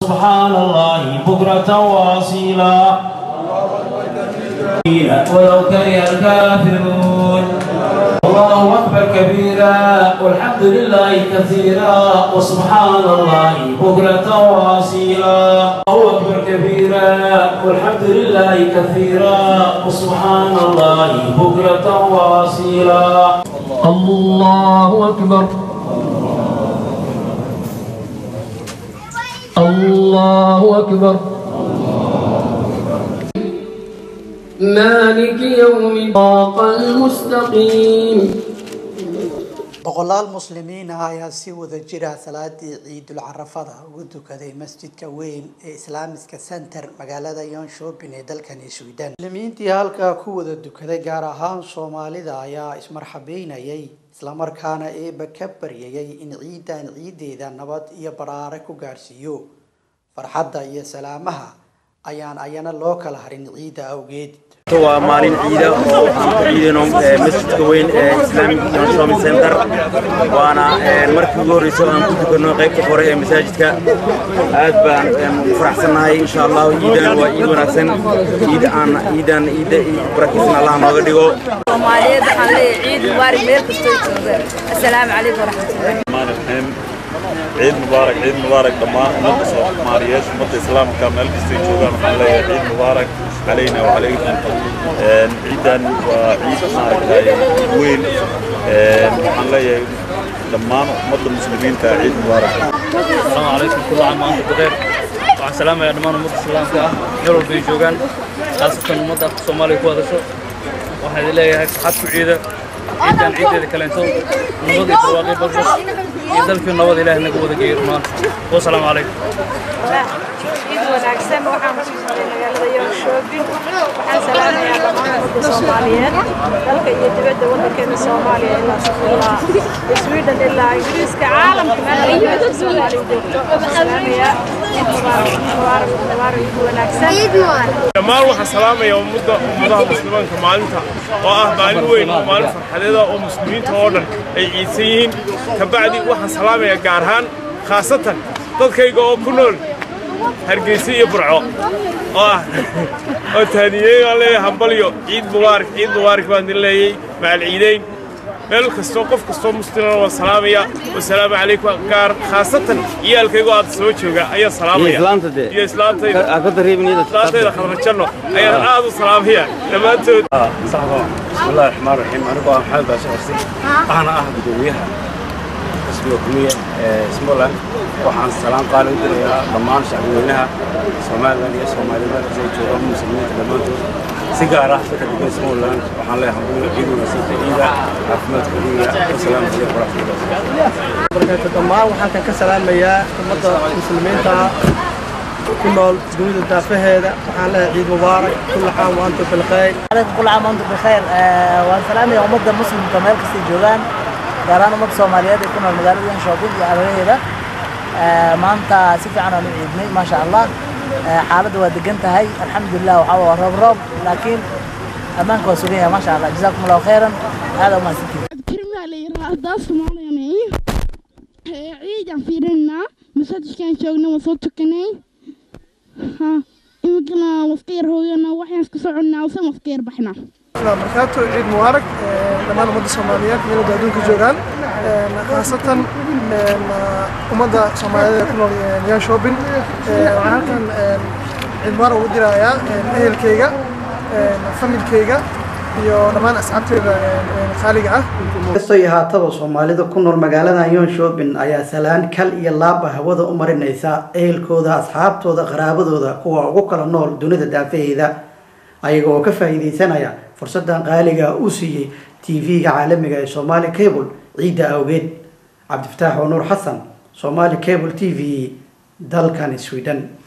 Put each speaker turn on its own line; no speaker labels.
سبحان الله بكرة واصيلا ولو كره الكافرون الله أكبر كبيرا والحمد لله كثيرا وسبحان الله بكرة واصيلا الله أكبر كبيرا والحمد لله كثيرا وسبحان الله بكرة واصيلا الله أكبر الله أكبر مالك يوم الصراط المستقيم
boqolaal muslimiin ah ayaa si wada jira salaadii ciidul carafada ugu dukaday masjidka weyn ee islaamiska center magaalada yonshopin ee dalkani sweden muslimiintii halkaa ku wada dukaday gaar ahaan soomaalida ayaa ismarxabeynayay islamarkaana eeba ka baryayay in ciidan ciideeda nabad iyo baraare ku gaadhsiiyo farxadda iyo salaamaha ayaan ayana loo kala harin ciidda awgeed
waa maalin ciida oo aan ku ciidayno masjidka weyn ee islamic shopping center waana markii ugu horreysay aan ku tukano qaybta hore ee masaajidka aad baan u faraxsannahay insha allah ciidan waa ciid wanaagsan ciid aan ciidan ciidda barakaysan allah nooga dhigo
soomaaliyeed waxaan leeyahay ciid mubaarak meel kastoo joogaan assalaamu calaykum waraxmatullahi
الرحمن عيد مبارك عيد مبارك دمان أمد سوماليات أمد إسلام كامل كستي جوغان وحان لي عيد مبارك علينا وعليكم عيدا وعيد مارك وين وحان لي دمان أمد المسلمين عيد مبارك
السلام عليكم كل عام وانتم بخير waxaan salaamayaa dhammaan ummadda islaamka ah meel walba ay joogaan khaasatan ummadda soomaaliya ku hadasho waxaan idin leeyahay farxad ku ciida ciidan ciideeda kaleento nabad iyo barwaaqi badbas iyo dalkii nabad ilaah naga wada geeyo rumaan wasalaamu calaykum
ciid wanaagsan waxaan ku sugnay magaalada yoonshoobin waxaan salaamayaa dhammaan ummadda soomaaliyeed dalka iyo dibadda waddankeena soomaaliya ilaa ilaa sweden ilaa ingiriiska caalamka meelka soomaaliya joogto waxaan salaamayaa ciid mubaarak mubaarak mubaarak ciid wanaagsan
dhammaan waxaan salaamayaa ummadda ummadaha muslimiinka maalinta oo ah maalin weyn oo maalin farxadeeda oo muslimiinta oo dhan ay ciidsan yihiin kabacdi waxaan salaamayaa gaar ahaan khaasatan dadkayga oo ku nool hargeysa iyo burco oo ah oo taaniyeey baan leeyahay hambalyo ciid mubaarak ciid mubaarak baan idin leeyay macal ciideyn meel kastoo qof kastoo muslimana waan salaamaya wasalaamu calaykum gaar khaasatan ciyaalkaygo aad soo jooga ayaan salaamaya iyo islaantayda islaantayda khadrajanno ayaan aad u salaamaya dhammaantood
بسم الله الرحمن الرحيم أنا بقى محمد باشا حسين أنا أحد دويها اسمه كمية اسمه waxaan salaan qaali u dirayaa dhammaan shacbweynaha somalilan iyo soomaalida say joogaan muslimiinta dhammaantood si gaar ah dadka degan somalilan waxaan leeyahay hambuul ciid wanaagsanka ciida caafimaadka ciida wasalaamu calaykum waraxmatullahi
barakaatu dhammaan waxaan kan ka salaamayaa ummadda muslimiinta ah ku nool dunida daafaheeda waxaan leeyahay ciid mubaarak kulla caam wa antum bilkhayr
عليكم كل عام وانتم بخير والسلام يا أمد مسلم كمال كسي جوغان قاران أمد صوماليات يكون المدارس ين شوبين يا أبوه ما أنت سيفي عنا من عيدني ما شاء الله حالة ودقنت هاي الحمد لله وحاول رب رب لكن أمانك وسوقية ما شاء الله جزاكم الله خيرا هذا ما سكت
كلمة لي رأس مالي ciidan fiirinaa masaajidkaan joogna waa soo tukanay ha iminkana waska yar hooyana waxaan iska soconnaa usan waska yar baxnaa
barakaatu ciid mubaarak dhammaan ummadda soomaaliyeed meelada adduunka joogaan khaasatan ummadda soomaaliyeed ee ku nool yan shopping waxaan halkan ciid mubaarak ugu dirayaa ehelkayga familkayga iyo dhammaan asxaabteyda qaaliga ah
kastoo ahaataba soomaalida ku nool magaalada yonshopin ayaa salaan kal iyo laaba hawada u marinaysa ehelkooda asxaabtooda qaraabadooda kuwa ugu kala nool dunida daafaheeda ayaga oo ka faa'iidaysanaya fursadan qaaliga uu siiyey tv-ga caalamiga ee somali cable ciidda awgeed cabdifataax oo nuur xasan somali cable t v dalkan sweden